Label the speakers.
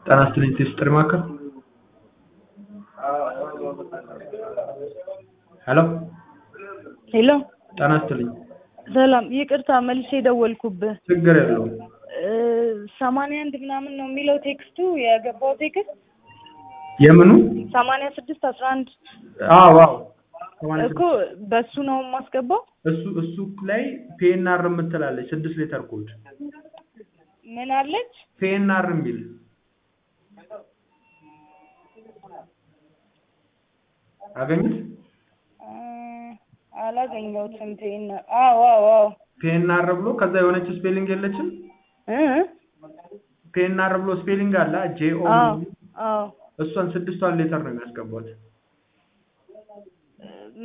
Speaker 1: ጤና ይስጥልኝ ቴስጥር ማዕከል ሄሎ
Speaker 2: ሄሎ
Speaker 1: ጤና ይስጥልኝ
Speaker 2: ሰላም፣ ይቅርታ መልሼ ደወልኩብህ።
Speaker 1: ችግር የለውም
Speaker 2: ሰማንያ አንድ ምናምን ነው የሚለው ቴክስቱ የገባው ቴክስት
Speaker 1: የምኑ
Speaker 2: ሰማንያ ስድስት አስራ አንድ
Speaker 1: አዎ አዎ ሰማንያ
Speaker 2: እኮ በሱ ነው የማስገባው።
Speaker 1: እሱ እሱ ላይ ፒኤንአር የምትላለች ስድስት ሌተር ኮድ
Speaker 2: ምን አለች?
Speaker 1: ፒኤንአር የሚል አገኙት
Speaker 2: እ አላገኘሁትም። ቴና አዎ አዎ አዎ
Speaker 1: ፒኤንአር ብሎ ከዛ የሆነች ስፔሊንግ የለችም
Speaker 2: እ
Speaker 1: ፒኤንአር ብሎ ስፔሊንግ አለ ጄኦ
Speaker 2: አዎ አዎ
Speaker 1: እሷን ስድስቷን ሌተር ነው የሚያስገቧት